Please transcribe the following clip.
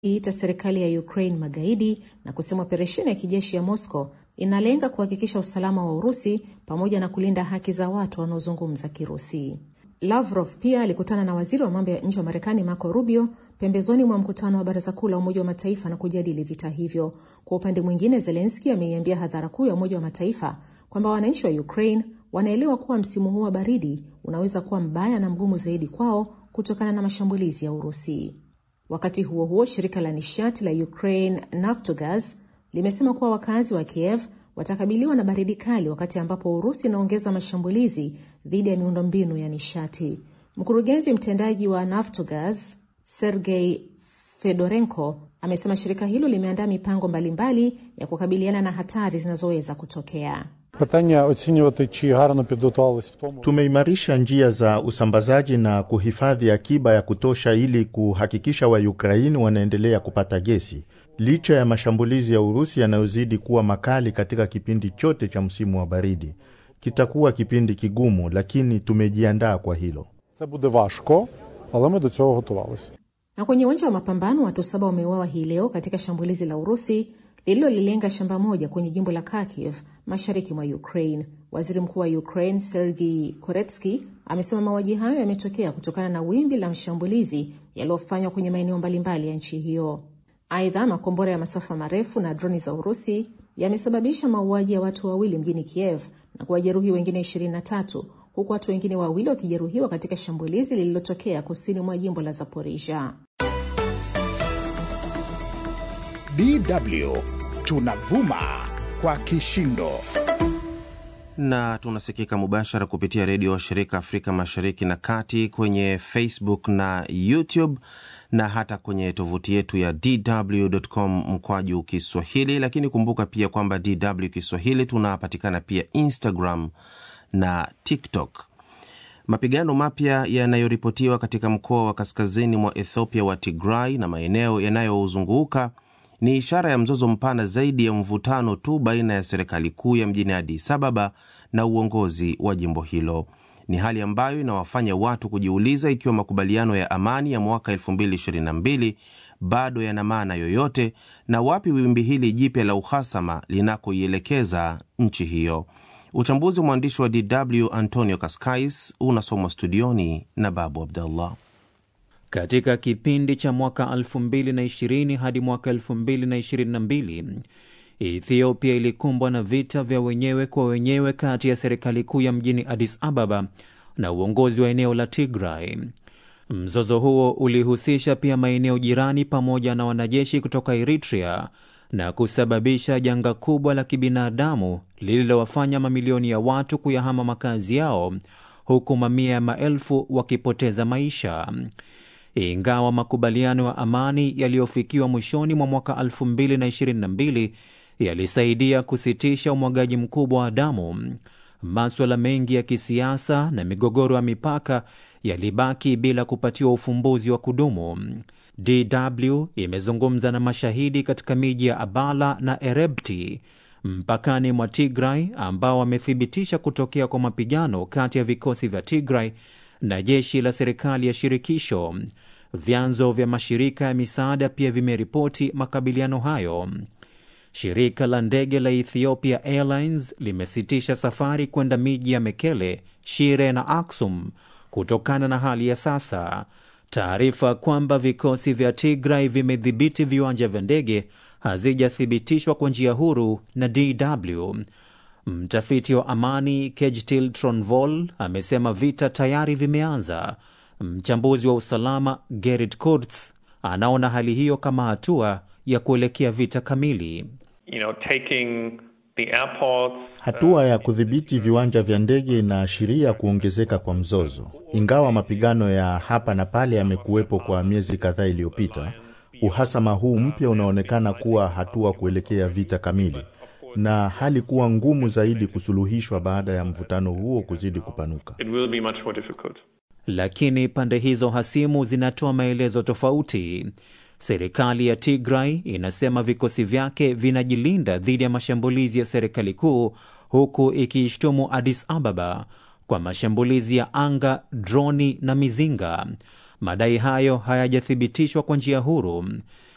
iita serikali ya Ukraine magaidi na kusema operesheni ya kijeshi ya Moscow inalenga kuhakikisha usalama wa Urusi pamoja na kulinda haki za watu wanaozungumza Kirusi. Lavrov pia alikutana na waziri wa mambo ya nje wa Marekani Marco Rubio pembezoni mwa mkutano wa Baraza Kuu la Umoja wa Mataifa na kujadili vita hivyo. Kwa upande mwingine, Zelenski ameiambia hadhara kuu ya Umoja wa Mataifa kwamba wananchi wa Ukraine wanaelewa kuwa msimu huu wa baridi unaweza kuwa mbaya na mgumu zaidi kwao kutokana na mashambulizi ya Urusi. Wakati huo huo, shirika la nishati la Ukraine Naftogaz limesema kuwa wakazi wa Kiev watakabiliwa na baridi kali wakati ambapo Urusi inaongeza mashambulizi dhidi ya miundombinu ya nishati. Mkurugenzi mtendaji wa Naftogaz Sergei Fedorenko amesema shirika hilo limeandaa mipango mbalimbali mbali ya kukabiliana na hatari zinazoweza kutokea. Питання оцінювати, чи гарно підготувались в тому. Tumeimarisha njia za usambazaji na kuhifadhi akiba ya kutosha ili kuhakikisha Waukraini wanaendelea kupata gesi licha ya mashambulizi ya Urusi yanayozidi kuwa makali katika kipindi chote cha msimu wa baridi. Kitakuwa kipindi kigumu, lakini tumejiandaa kwa hilo. Це буде важко, але ми до цього готувалися. Na kwenye uwanja wa mapambano watu saba wameuawa hii leo katika shambulizi la Urusi lililolilenga shamba moja kwenye jimbo la Kharkiv mashariki mwa Ukraine. Waziri mkuu wa Ukraine Sergei Koretsky amesema mauaji hayo yametokea kutokana na wimbi la mashambulizi yaliyofanywa kwenye maeneo mbalimbali ya nchi hiyo. Aidha, makombora ya masafa marefu na droni za Urusi yamesababisha mauaji ya watu wawili mjini Kiev na kuwajeruhi wengine 23 huku watu wengine wawili wakijeruhiwa katika shambulizi lililotokea kusini mwa jimbo la Zaporizhia. DW tunavuma kwa kishindo na tunasikika mubashara kupitia redio wa shirika Afrika Mashariki na Kati, kwenye Facebook na YouTube na hata kwenye tovuti yetu ya dw.com mkwaju Kiswahili. Lakini kumbuka pia kwamba DW Kiswahili tunapatikana pia Instagram na TikTok. Mapigano mapya yanayoripotiwa katika mkoa wa kaskazini mwa Ethiopia wa Tigray na maeneo yanayozunguka ni ishara ya mzozo mpana zaidi ya mvutano tu baina ya serikali kuu ya mjini Addis Ababa na uongozi wa jimbo hilo. Ni hali ambayo inawafanya watu kujiuliza ikiwa makubaliano ya amani ya mwaka 2022 bado yana maana yoyote na wapi wimbi hili jipya la uhasama linakoielekeza nchi hiyo. Uchambuzi wa mwandishi wa DW Antonio Kaskais unasomwa studioni na Babu Abdallah. Katika kipindi cha mwaka 2020 hadi mwaka 2022 Ethiopia ilikumbwa na vita vya wenyewe kwa wenyewe kati ya serikali kuu ya mjini Addis Ababa na uongozi wa eneo la Tigray. Mzozo huo ulihusisha pia maeneo jirani pamoja na wanajeshi kutoka Eritrea na kusababisha janga kubwa la kibinadamu lililowafanya mamilioni ya watu kuyahama makazi yao huku mamia ya maelfu wakipoteza maisha. Ingawa makubaliano ya amani yaliyofikiwa mwishoni mwa mwaka 2022 yalisaidia kusitisha umwagaji mkubwa wa damu, maswala mengi ya kisiasa na migogoro ya mipaka yalibaki bila kupatiwa ufumbuzi wa kudumu. DW imezungumza na mashahidi katika miji ya Abala na Erebti mpakani mwa Tigray ambao wamethibitisha kutokea kwa mapigano kati ya vikosi vya Tigray na jeshi la serikali ya shirikisho. Vyanzo vya mashirika ya misaada pia vimeripoti makabiliano hayo. Shirika la ndege la Ethiopia Airlines limesitisha safari kwenda miji ya Mekele, Shire na Aksum kutokana na hali ya sasa. Taarifa kwamba vikosi vya Tigray vimedhibiti viwanja vya ndege hazijathibitishwa kwa njia huru na DW. Mtafiti wa amani Kejtil Tronvol amesema vita tayari vimeanza. Mchambuzi wa usalama Gerrit Kurz anaona hali hiyo kama hatua ya kuelekea vita kamili. You know, taking the airports, Hatua ya kudhibiti viwanja vya ndege inaashiria kuongezeka kwa mzozo. Ingawa mapigano ya hapa na pale yamekuwepo kwa miezi kadhaa iliyopita, uhasama huu mpya unaonekana kuwa hatua kuelekea vita kamili, na hali kuwa ngumu zaidi kusuluhishwa baada ya mvutano huo kuzidi kupanuka. it will be much more difficult. Lakini pande hizo hasimu zinatoa maelezo tofauti. Serikali ya Tigray inasema vikosi vyake vinajilinda dhidi ya mashambulizi ya serikali kuu, huku ikiishtumu Addis Ababa kwa mashambulizi ya anga, droni na mizinga. Madai hayo hayajathibitishwa kwa njia huru.